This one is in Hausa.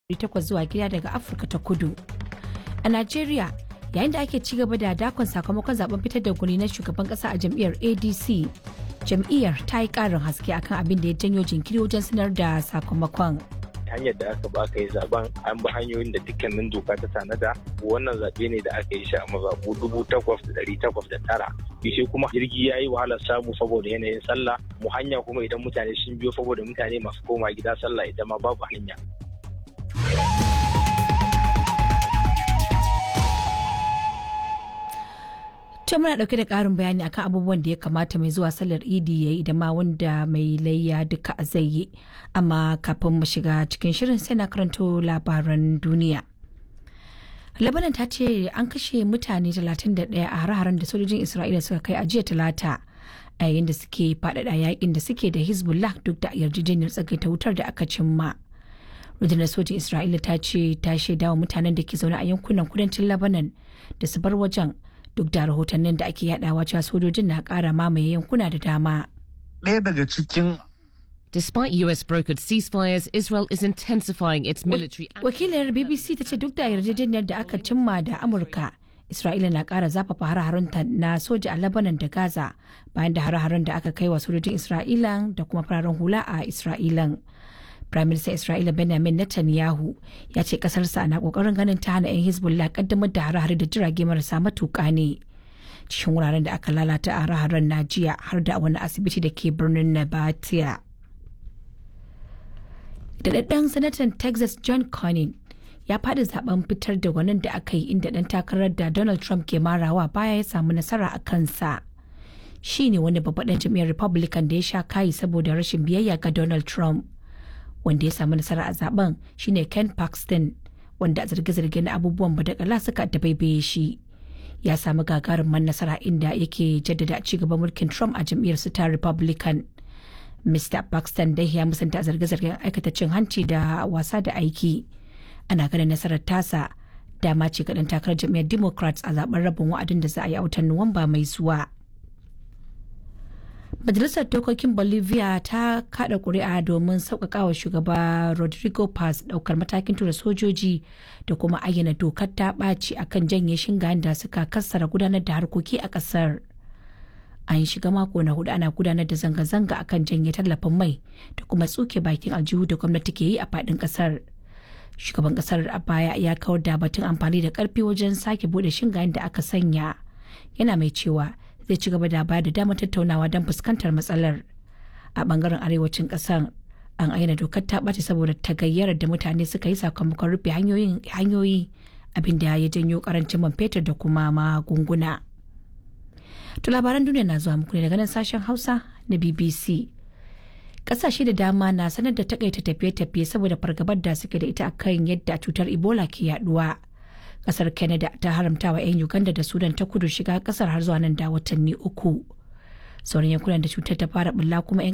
takwas zuwa gida daga afirka ta kudu a najeriya yayin da ake ci gaba da dakon sakamakon zaben fitar da gwani na shugaban kasa a jam'iyyar adc jam'iyyar ta yi karin haske akan abin da ya janyo jinkiri wajen sanar da sakamakon hanyar da aka ba aka yi zaben an bi hanyoyin da dukkanin doka ta tanada wannan zaɓe ne da aka yi shi a mazaɓu dubu takwas da ɗari takwas da tara shi kuma jirgi ya yi wahalar samu saboda yanayin sallah mu hanya kuma idan mutane sun biyo saboda mutane masu koma gida sallah ita ma babu hanya To muna dauke da karin bayani akan abubuwan da ya kamata mai zuwa sallar idi ya yi da ma wanda mai layya duka zai yi. Amma kafin mu shiga cikin shirin sai na karanto labaran duniya. Lebanon ta ce an kashe mutane 31 a hare-haren da sojojin Isra'ila suka kai a jiya talata a yayin da suke faɗaɗa yakin da suke da Hezbollah duk da yarjejeniyar tsagaita wutar da aka cimma. rundunar sojin Isra'ila ta ce ta shaidawa mutanen da ke zaune a yankunan kudancin Lebanon da su bar wajen duk da rahotannin da ake yadawa cewa sojojin na kara mamaye yankuna da dama. Ɗaya daga cikin Despite US brokered ceasefires, Israel is intensifying its military Wakilar BBC ta ce duk da yarjejeniyar da aka cimma da Amurka, Isra'ila na kara zafafa hare-harenta na soja a Lebanon da Gaza bayan da hare-haren da aka kai wa sojojin Isra'ilan da kuma fararen hula a Isra'ilan. Prime Minister Isra'ila Benjamin Netanyahu ya ce kasarsa na kokarin ganin ta hana 'yan Hezbollah kaddamar da hare-hare da jirage marasa matuƙa ne. Cikin wuraren da aka lalata a hare-haren na jiya har da wani asibiti da ke birnin Nabatia. Daɗaɗɗen sanatan Texas John Cornyn ya faɗi zaben fitar da gwanin da aka yi inda ɗan takarar da Donald Trump ke marawa baya ya samu nasara a kansa. Shi ne wani babban jam'iyyar Republican da ya sha kayi saboda rashin biyayya ga Donald Trump. wanda ya samu nasara a zaben shine Ken Paxton wanda a zarge-zarge na abubuwan badakala suka dabaibaye shi ya samu gagarumin nasara inda yake jaddada ci gaban mulkin Trump a jam'iyyar su ta Republican. Mr. Paxton dai ya musanta zarge-zargen aikata cin hanci da wasa da aiki. Ana ganin nasarar tasa dama ce kaɗan takarar jam'iyyar Democrats a zaben rabin wa'adin da za a yi a watan Nuwamba mai zuwa. Majalisar Dokokin Bolivia ta kada kuri'a domin sauƙaƙawa shugaba Rodrigo Paz ɗaukar matakin tura sojoji da kuma ayyana dokar ta ɓaci akan janye shingayen da suka kassara gudanar da harkoki a ƙasar. An shiga mako na hudu ana gudanar da zanga-zanga akan janye tallafin mai da kuma tsuke bakin aljihu da gwamnati ke yi a faɗin ƙasar. Shugaban ƙasar a baya ya kawar da batun amfani da ƙarfi wajen sake buɗe shingayen da aka sanya. Yana mai cewa zai ci gaba da bayar da damar tattaunawa don fuskantar matsalar a bangaren arewacin kasar an aina dokar ta ɓace saboda tagayyarar da mutane suka yi sakamakon rufe hanyoyi abin da ya janyo karancin man fetur da kuma magunguna to labaran duniya na zuwa muku ne daga nan sashen hausa na bbc kasashe da dama na sanar da takaita tafiye-tafiye saboda fargabar da suke da ita akan yadda cutar ebola ke yaduwa kasar canada ta haramta wa 'yan uganda da sudan ta kudu shiga kasar har zuwa nan da watanni uku sauran yankunan da cutar ta fara bulla kuma 'yan